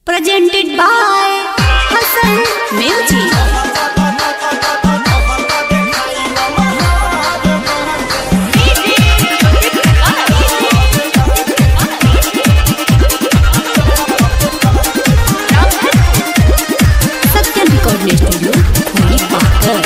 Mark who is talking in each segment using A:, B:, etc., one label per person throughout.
A: Presented by Hassan Music. Satyam record studio खुली पाकर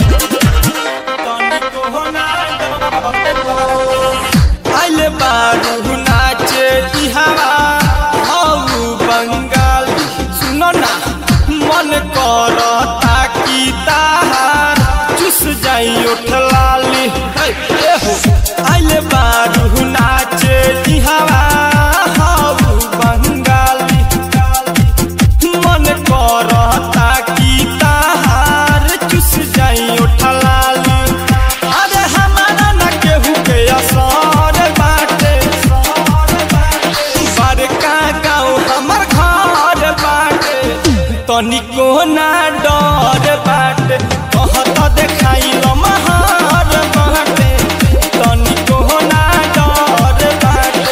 B: आइले बारू नाचे इहावा हौ बंगाली सुन ना मन करता कि ताहार चुस जाई उठलाली हे, ए हो आइले बारू नाचे इहावा हौ बंगाली मन करता कि ताहार चुस जाई उठलाली अरे हमारा न केहू के असर बाटे बड़का गाँव हमर घर बाटे तनिको ना डर बाटे कहत देखाई महर बाटे तनिको ना डर बाटे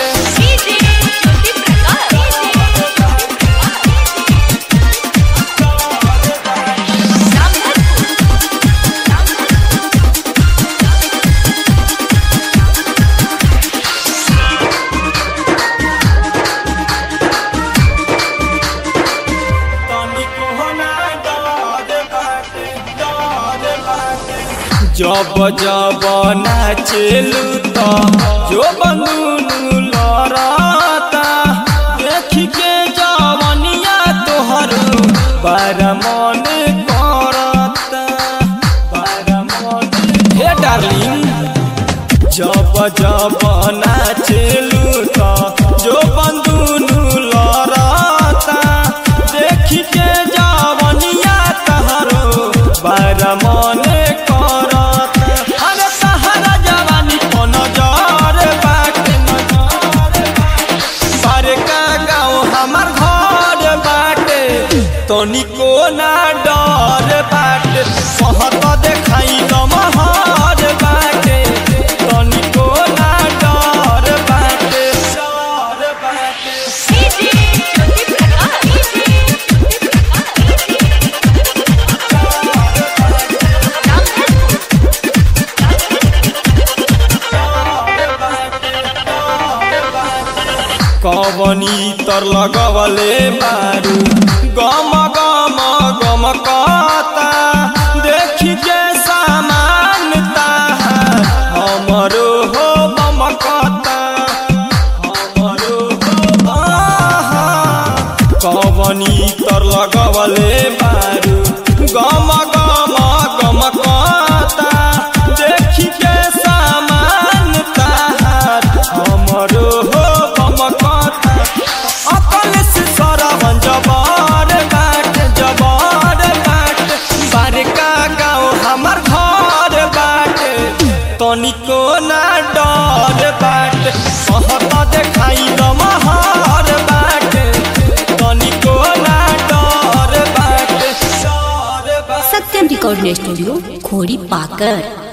B: तनिको ना डर बाटे डर बाटे जब जब नाचेलू त जो बंदूनु लड़ता देखी के जवनिया तोहर बार मन करता बार मन हे डार्लिंग जब जब नाचेलू त जो बंदूनु लड़ता देखी के जवनिया तहरो बार मन करत अरे तहरा जवानी को नजर बाटे नजर बारे का गाँव हमार घर बाटे तनिको ना डर बाटे कहत देखाई महर बाटे तनिको ना डर बाटे डर बाटे कवनी तर लगवले बारू गम गम गम कता देखी के सामान ताहार हमरो हो बम कता हमरो हो आहा। कवनी तर लगवले बारू गम गम गम कता देखी के सामान ताहार हमरो हो बम कता अकल से सरवन जबर बाट जबर बाट बारका गाँव हमर घर बाट तनिको ना डर बाट कहत देखाई महर बाट तनिको ना डर बाट डर बाट
A: सत्यम रिकॉर्ड स्टूडियो खोड़ी पाकर